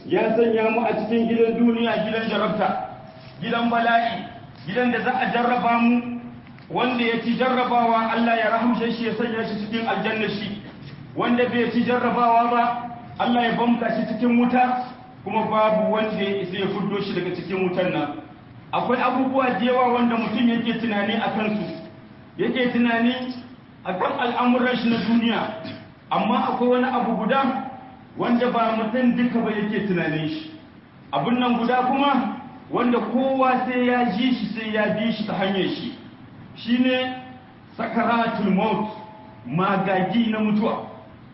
ya sanya mu a cikin gidan duniya gidan jarabta gidan bala'i gidan da za a jarraba mu wanda ya ci jarrabawa Allah ya rahamshe shi ya sanya shi cikin aljanna shi wanda bai ci jarrabawa ba Allah ya bamka shi cikin wuta kuma babu wanda ya isa ya fuddo shi daga cikin wutar nan akwai abubuwa da yawa wanda mutum yake tunani a kansu yake tunani a kan al'amuran shi na duniya amma akwai wani abu guda wanda ba mutum duka ba yake tunanin shi abin nan guda kuma wanda kowa sai ya ji shi sai ya bi shi ta hanyar shi shine sakaratul maut magagi na mutuwa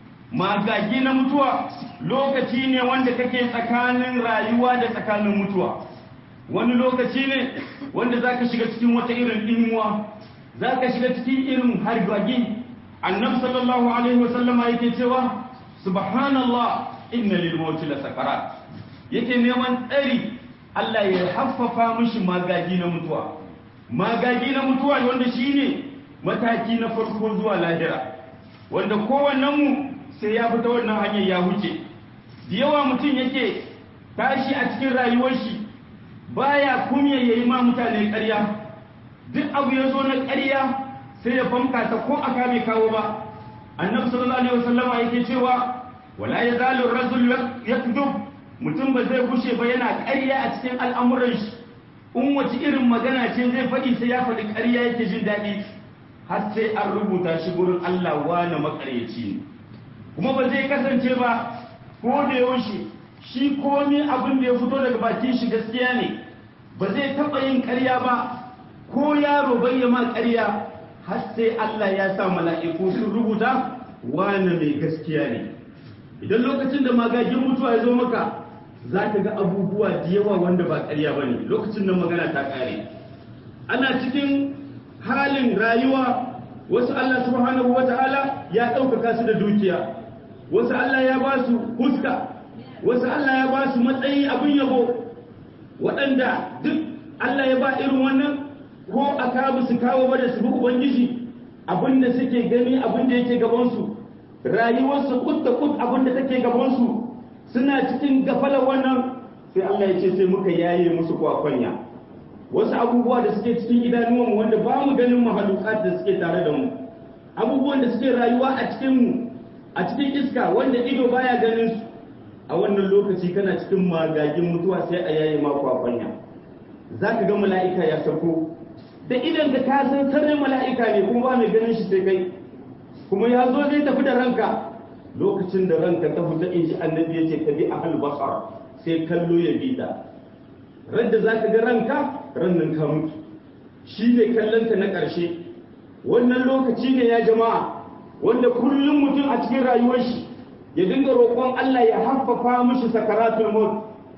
magagi na mutuwa lokaci ne wanda kake tsakanin rayuwa da tsakanin mutuwa wani lokaci ne wanda zaka shiga cikin wata irin dimuwa zaka shiga cikin irin hargagi annabi sallallahu alaihi wasallama yake cewa subhanallah inna lil mauti la sakarat yake neman tsari Allah ya haffafa mishi magagi na mutuwa magagi na mutuwa wanda shine mataki na farko zuwa lahira wanda kowannen mu sai ya fita wannan hanyar ya huce da yawa mutum yake tashi a cikin rayuwar shi baya kumya yayi ma mutane ƙarya duk abu ya zo na ƙarya sai ya famka ta ko aka bai kawo ba annabi sallallahu alaihi wasallama yake cewa wala yazalu ar-rajul yakdub mutum ba zai gushe ba yana ƙarya a cikin al'amuran shi in wace irin magana ce zai faɗi sai ya faɗi ƙarya yake jin daɗi har sai an rubuta shi gurin Allah wane makaryaci ne kuma ba zai kasance ba ko da yaushe shi komai abin da ya fito daga bakin shi gaskiya ne ba zai taɓa yin ƙarya ba ko yaro bai ma ƙarya har sai Allah ya sa mala'iku sun rubuta wane mai gaskiya ne idan lokacin da magagin mutuwa ya zo maka za ka ga abubuwa da yawa wanda ba ƙarya ba ne lokacin da magana ta ƙare ana cikin halin rayuwa wasu Allah subhanahu wata'ala ya ɗaukaka su da dukiya wasu Allah ya ba su huska wasu Allah ya ba su matsayi abin yabo waɗanda duk Allah ya ba irin wannan ko a kawo su kawo ba da su bi ubangiji abin da suke gani abin da yake gabansu rayuwarsu kut da kut abin da take gabansu suna cikin gafalar wannan sai Allah ya ce sai muka yaye musu kwakwanya wasu abubuwa da suke cikin idanuwanmu wanda ba mu ganin mahalukat da suke tare da mu abubuwan da suke rayuwa a cikin mu a cikin iska wanda ido baya ganin su a wannan lokaci kana cikin magagin mutuwa sai a yaye ma kwakwanya zaka ga mala'ika ya sauko da idan ka ka san sarrin mala'ika ne kuma ba mai ganin shi sai kai kuma ya zo zai tafi da ranka lokacin da ranka ta fita in ji annabi ya ce ka bi ahal basar sai kallo ya bi ta radda za ka ga ranka rannan ka mutu shi ne kallonka na ƙarshe wannan lokaci ne ya jama'a wanda kullum mutum a cikin rayuwar shi ya dinga roƙon Allah ya haffafa mishi sakaratul maut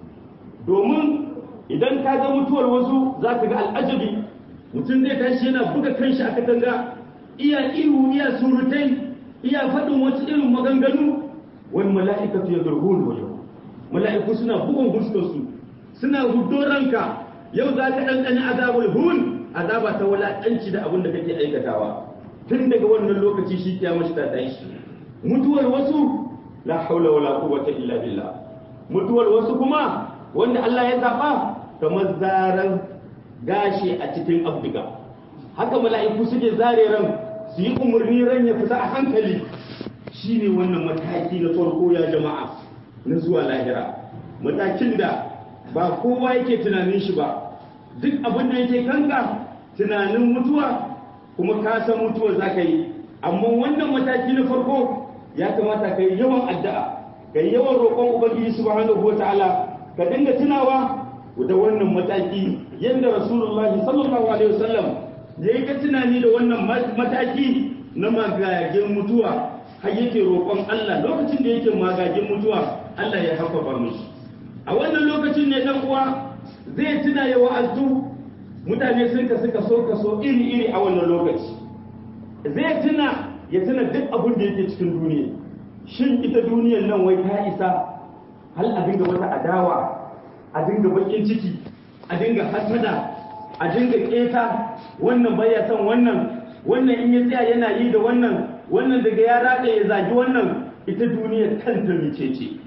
domin idan ka ga mutuwar wasu za ka ga al'ajabi mutum zai tashi yana buga kanshi a katanga iya ihu iya surutai iya faɗin wasu irin maganganu wani mala'ikatu ya zarhun wajen mala'iku suna bugun fuskarsu suna hudo ranka yau za ka ɗanɗani azabul hun azaba ta wulaƙanci da abin da kake aikatawa tun daga wannan lokaci shi kiyama shi ta tashi mutuwar wasu la haula wala quwwata illa billah mutuwar wasu kuma wanda Allah ya zaba kamar zaran gashi a cikin abdiga haka mala'iku suke zare ran su yi umarni ran ya fita a hankali shine wannan mataki na farko ya jama'a na zuwa lahira matakin da ba kowa yake tunanin shi ba duk abin da yake kanka tunanin mutuwa kuma ka san mutuwa za ka yi amma wannan mataki na farko ya kamata ka yi yawan addu'a ka yi yawan roƙon ubangiji subhanahu wataala ka dinga tunawa da wannan mataki yadda rasulullahi sallallahu alaihi wasallam ya yi ka tunani da wannan mataki na magagen mutuwa har yake roƙon Allah lokacin da yake magagen mutuwa Allah ya hafafa mishi a wannan lokacin ne dan uwa zai tuna ya wa'azu mutane sun ka suka so kaso iri iri a wannan lokaci zai tuna ya tuna duk abin da yake cikin duniya shin ita duniyar nan wai ta isa hal a dinga wata adawa a dinga bakin ciki a dinga hasada a dinga keta wannan baya son wannan wannan in ya tsaya yana yi da wannan wannan daga ya rada ya zagi wannan ita duniyar kanta mice ce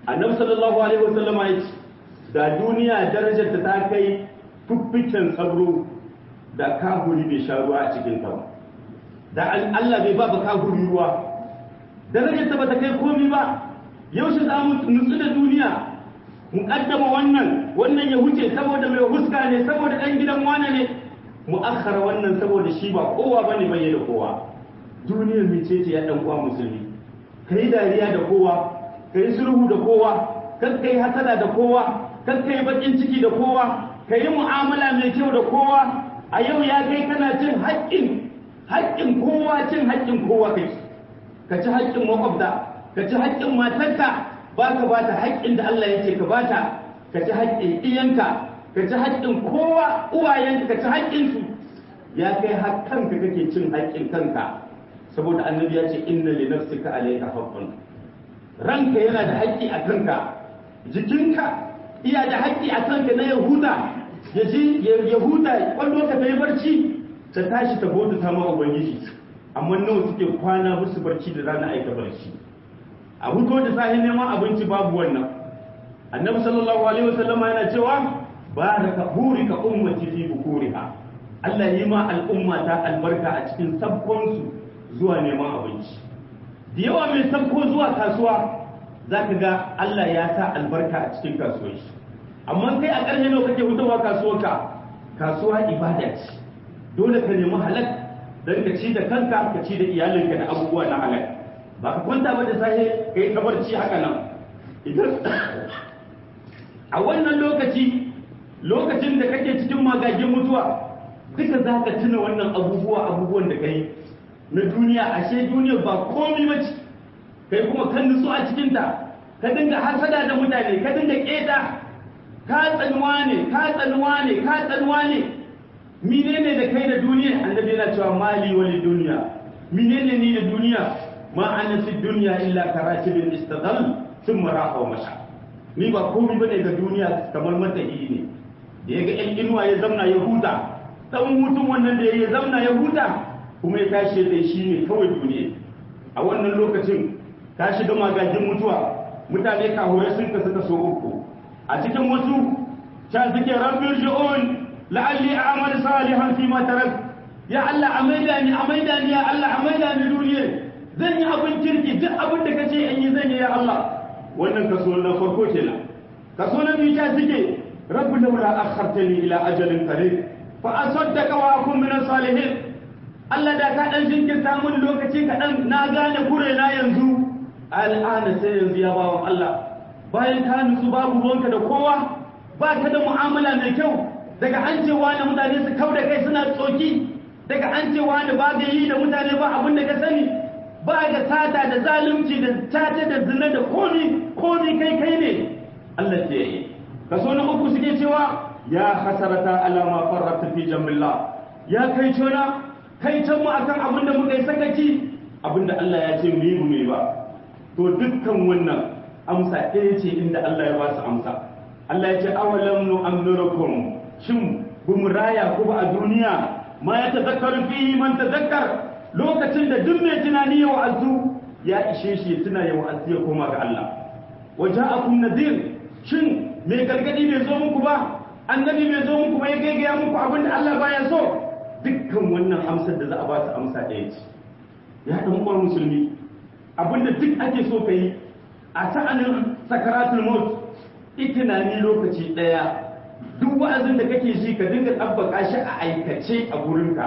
annabi sallallahu alaihi wasallama ya ce da duniya darajar ta kai fuffiken sabro da kahuri bai sha ruwa a cikin ta ba da Allah bai ba ba kahuri ruwa darajar ta bata kai komi ba yaushe za mu nutsu da duniya mu kaddama wannan wannan ya wuce saboda mai huska ne saboda dan gidan wane ne mu akhara wannan saboda shi ba kowa bane bai da kowa duniyar mece ce ya dan uwa musulmi kai dariya da kowa kai sulhu da kowa kan kai hasada da kowa kan kai bakin ciki da kowa kai mu'amala mai kyau da kowa a yau ya kai kana cin haƙƙin haƙƙin kowa cin haƙƙin kowa kai ka ci haƙƙin makwabta ka ci haƙƙin matarka ba ka ba ta haƙƙin da Allah ya ce ka ba ta ka ci haƙƙin iyanka ka ci haƙƙin kowa uwayenka ka ci haƙƙinsu ya kai har kanka kake cin haƙƙin kanka saboda annabi ya ce inna li nafsika alayka haqqun ranka yana da haƙƙi a kanka jikinka iya da haƙƙi a kanka na yahuda ya ji yahuda kwallo ka kai barci ta tashi ta bauta ta ma ubangiji amma nawa suke kwana musu barci da rana aika barci a huto da sahi neman abinci babu wannan annabi sallallahu alaihi wasallama yana cewa baraka burika ummati fi bukuriha Allah yi ma al'umma ta albarka a cikin sabkonsu zuwa neman abinci da yawa mai sabko zuwa kasuwa za ka ga Allah ya sa albarka a cikin kasuwar shi amma kai a ƙarshe nawa kake hutawa kasuwarka kasuwa ibada ce dole ka nemi halak don ka ci da kanka ka ci da iyalinka da abubuwa na halak ba ka kwanta ba da safe ka yi kabarci haka nan idan a wannan lokaci lokacin da kake cikin magagin mutuwa duka za ka tuna wannan abubuwa abubuwan da ka yi na duniya ashe duniya ba komi ba ce kai kuma kan nutsu a cikinta ka dinga hasada da mutane ka dinga keta ka tsanuwa ne ka tsanuwa ne ka tsanuwa ne menene da kai da duniya annabi yana cewa mali wali duniya menene ni da duniya ma ana fi duniya illa karatibin istadal thumma raha wa masha ni ba komai bane ga duniya kamar matahi ne da ya ga yan inuwa ya zamna ya huta dan hutun wannan da ya zamna ya huta kuma ya tashi da shi ne kawai duniya a wannan lokacin ta shiga magajin mutuwa mutane kahure sun kasu kaso uku a cikin wasu ta suke rabbir shi'un la'alli a'mal salihan fi ma tarak ya Allah a maida ni a maida ni ya Allah a maida ni duniya zan yi abin kirki duk abin da kace in yi zan yi ya Allah wannan kaso na farko kenan kaso na biyu ta suke rabbi laula akhartani ila ajalin qarib fa asaddaqa wa akun min salihin Allah da ka dan jinkirta mun lokaci kaɗan na gane kure na yanzu al'ana sai yanzu ya bawa Allah bayan ka nutsu babu ruwanka da kowa ba ka da mu'amala mai kyau daga an ce wani mutane su kau da kai suna tsoki daga an ce wani ba ga yi da mutane ba abin da ka sani ba ga sata da zalunci da tata da zina da komi komi kai kai ne Allah ce yi kaso na uku suke cewa ya hasarata alama farrata fi jambillah ya kai cona kai can mu akan abin da muka yi sakaci abin da Allah ya ce mu yi mu ba to dukkan wannan amsa ɗaya ce inda Allah ya ba su amsa Allah ya ce awalam nu amnurukum shin bu mu raya ku ba a duniya ma ya tazakkaru fihi man tazakkar lokacin da duk mai tunani ya wa'azu ya ishe shi ya tuna ya wa'azu ya koma ga Allah wa ja'akum nadhir shin mai gargadi bai zo muku ba annabi bai zo muku ba ya gaigaya muku abin da Allah baya so dukkan wannan amsar da za a ba su amsa ɗaya ce ya ɗan uwar musulmi abinda duk ake so ka yi a sa'anin sakaratul maut itinani lokaci ɗaya duk wa'azin da kake ji ka dinga tabbaka shi a aikace a gurinka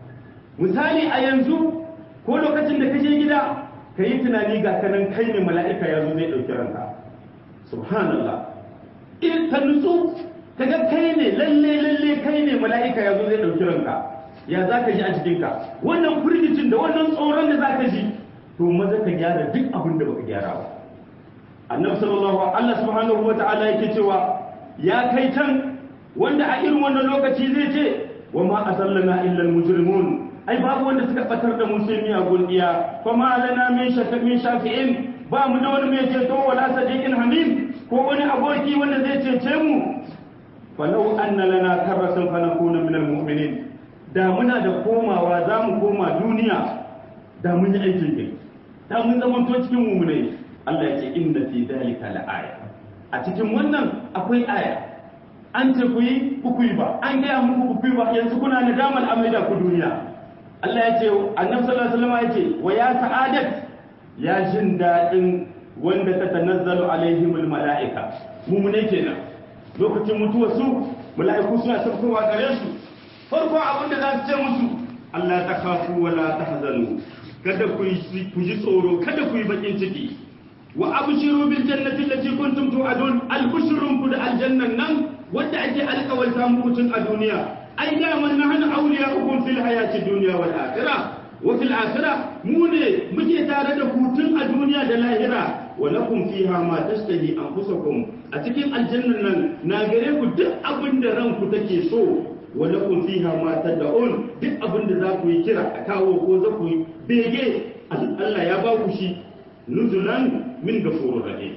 misali a yanzu ko lokacin da kaje gida ka yi tunani ga kanan kai ne mala'ika ya zo zai ɗauki ranka subhanallah in ka nutsu ka ga kai ne lalle lalle kai ne mala'ika ya zo zai ɗauki ranka ya za ka ji a cikinka wannan firgicin da wannan tsoron da za ka ji to maza ka gyara duk abin da baka gyara ba annabi sallallahu Allah subhanahu wa ta'ala yake cewa ya kai can wanda a irin wannan lokaci zai ce wa ma asallana illa almujrimun ai babu wanda suka batar da musulmi a gundiya fa ma lana min min shafi'in ba mu da wani mai ceto wala sadiqin hamim ko wani aboki wanda zai cece mu falau anna lana karratan fa nakuna min almu'minin da muna da komawa za mu koma duniya da mun yi aikin kai da mun zamanto cikin mummunai Allah ya ce inna fi dhalika la'aya a cikin wannan akwai aya an ce ku yi ku yi ba an gaya muku ku yi ba yanzu kuna nadamar amaida ku duniya Allah ya ce annabi sallallahu alaihi wasallam ya ce wa ya sa'adat ya jin dadin wanda ta tanazzalu alaihimul mala'ika mumune kenan lokacin mutuwar su mala'iku suna saukowa gare su farko abin da za su ce musu Allah ta kafu wa la tahzanu kada ku ku ji tsoro kada ku yi bakin ciki wa abshiru bil jannati allati kuntum tu'adun albushrun ku da aljannan nan wanda ake alƙawarta muku tun a duniya ai da man nahnu awliya'ukum fil hayati dunya wal akhirah wa fil akhirah mu ne muke tare da ku tun a duniya da lahira wa lakum fiha ma tashtahi anfusakum a cikin aljannan nan na gare ku duk abin da ranku take so wa lakum fiha ma tad'un duk abin da za ku yi kira a kawo ko za ku yi bege Allah ya ba ku shi nuzulan min gafurur rahim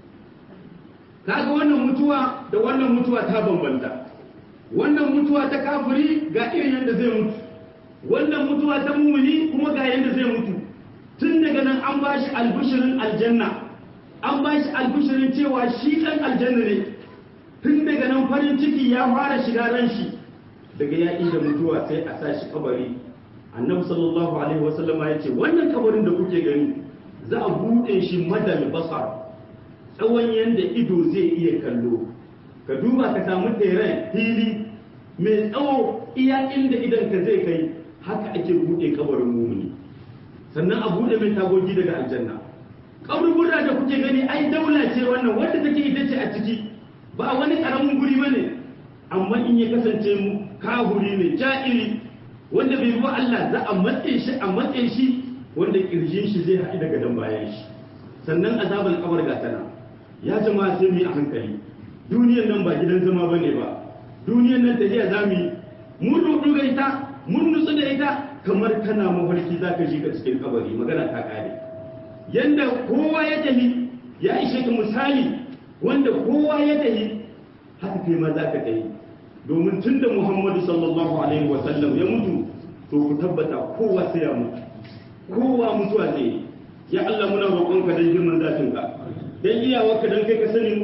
kaga wannan mutuwa da wannan mutuwa ta bambanta wannan mutuwa ta kafiri ga irin yadda zai mutu wannan mutuwa ta mumuni kuma ga yadda zai mutu tun daga nan an ba shi albishirin aljanna an ba shi albishirin cewa shi ɗan aljanna ne tun daga nan farin ciki ya fara shiga ran shi daga ya da mutuwa sai a sa shi kabari annabi sallallahu alaihi wasallama ya ce wannan kabarin da kuke gani za a buɗe shi madal basar tsawon yadda ido zai iya kallo ka duba ka samu teren fili mai tsawo iya inda idan ka zai kai haka ake buɗe kabarin mumuni sannan a buɗe mai tagogi daga aljanna kaburbura da kuke gani ai daula ce wannan wanda take ita ce a ciki ba wani karamin guri ba ne amma in ya kasance mu kahuri ne ja'iri wanda bai ruwa Allah za a matse shi a matse shi wanda kirjin shi zai haɗu daga dan bayan shi sannan azabar kabar ga tana ya jama'a sai mu yi a hankali duniyar nan ba gidan zama bane ba duniyar nan tafiya za mu yi mun rudu ga ita mun nutsu da ita kamar kana mafarki za ka shiga cikin kabari magana ta kare yanda kowa ya tafi ya ishe ka misali wanda kowa ya tafi haka kai ma za ka tafi domin tun da muhammadu sallallahu alaihi wasallam ya mutu to ku tabbata kowa sai ya mutu kowa mutuwa zai ya Allah muna roƙonka don girman zatinka don iyawarka don kai ka sani